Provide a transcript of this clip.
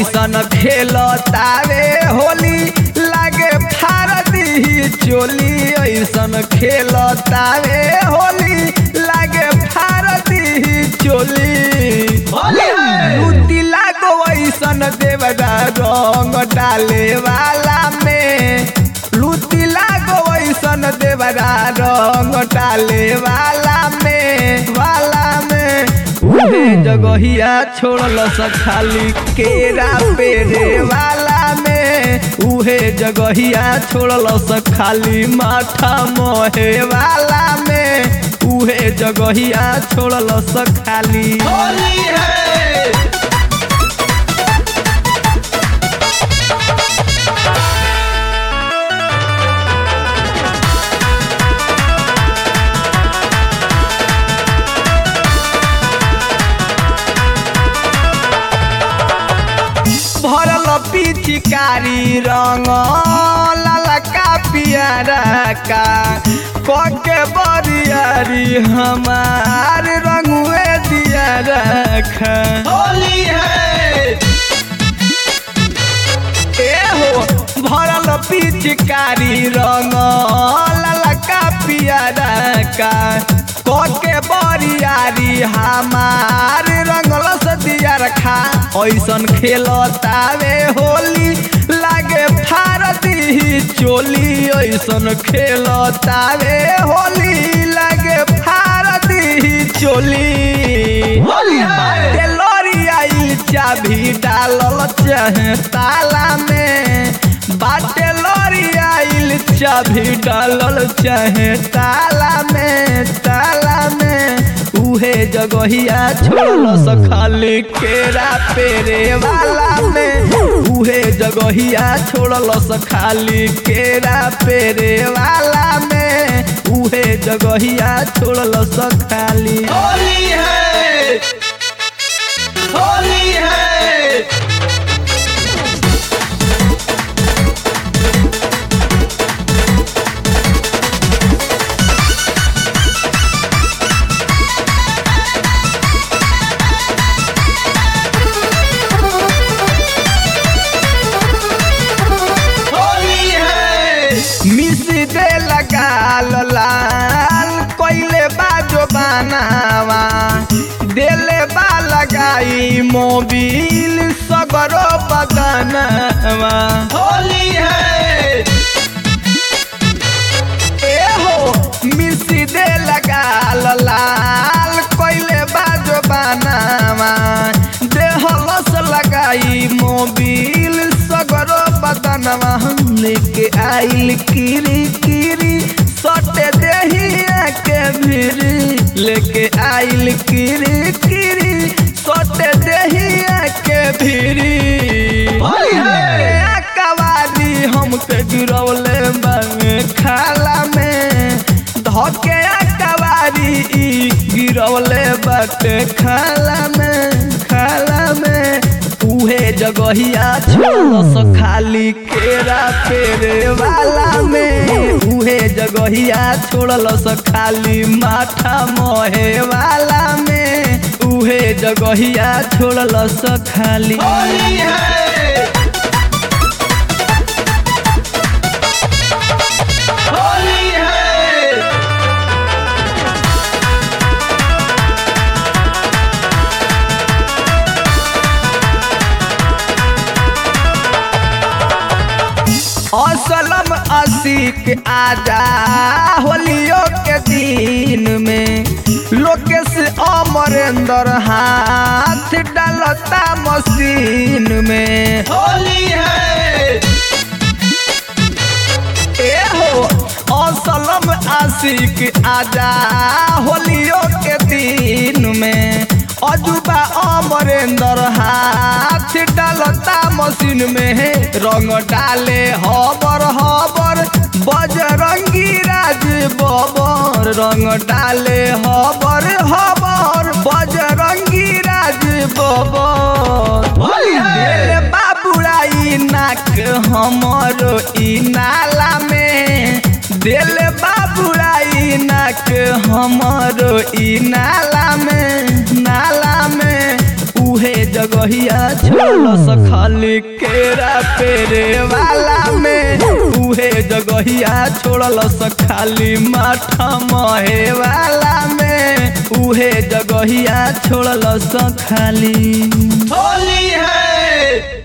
ऐसन खेलतावे होली लागे फारदी चोली ऐसन खेलतावे होली लागे फारदी चोली लूटी लागो ऐसन देवदा रंग डाले वाला में लूटी लागो ऐसन देवदा रंग डाले वाला में वाला में उहे जगहिया छोड़ल खाली केरा पेरे वाला में उहे जगहिया छोड़ल खाली माथा मोहे वाला में उहे जगहिया छोड़ल खाली होली है भरल पिचकारी रंग ललका पियारा का कके बरियारी हमार रंगुए दिया रखा होली है ए हो भरल पिचकारी रंग ललका पियारा का कके बरियारी हमार रंगल दिया रखा ऐसन खेलतावे होली लागे फारदी चोली ऐसन खेलतावे होली लागे फारदी चोली होली है। टेलरी आइल चाभी डालल चाहे ताला में बाटे लरी आइल चाभी डालल चाहे ताला में ताला में उहे जगहिया छोड़ल खाली केरा पेरे वाला में उहे जगहिया छोड़ल खाली केरा पेरे वाला में उहे जगहिया छोड़ल खाली होली है होली है होली है मिस दे लगाल लाल कोइले बाजो बनावा देले बा लगाई मोबिल सगरो बदनवा होली है ए हो मिस दे लगाल लाल कोइले बाजो बनावा देहलस लगाई मोबिल सगरो बदनवा लेके आइल किरी किरी सटे देहिया के भिरी लेके आइल किरी किरी सटे देहिया के भिरी होली है। कवारी हमके गिरौले बामे खाला में धके कवारी ई गिरौले बाटे खाला में खाला में उहे जगहिया छोड़स खाली केरा पेरे वाला में उहे जगहिया छोड़लस खाली माथा मोहे वाला में उहे जगहिया छोड़लस खाली होली है होली है असलम असिक आजा होलियो के दिन में लोकेश अमरेंद्र हाथ डालता मशीन में होली है ए हो असलम आशिक आजा होलियो के दिन में अजूबा अमरेंद्र हाथ डालता मशीन में रंग डाले हबर हबर बजरंगी राज बबर रंग डाले हबर हबर बजरंगी राज बबर होली है। देले बाबुराई नाक हमरो ई नाला में दिल बाबुराई नाक हमरो ई नाला में नाला में उहे जगह जगहिया छोड़लस खाली केरा पेरे वाला में उहे जगहिया छोड़लस खाली माथा महे वाला में उहे जगहिया छोड़लस खाली होली है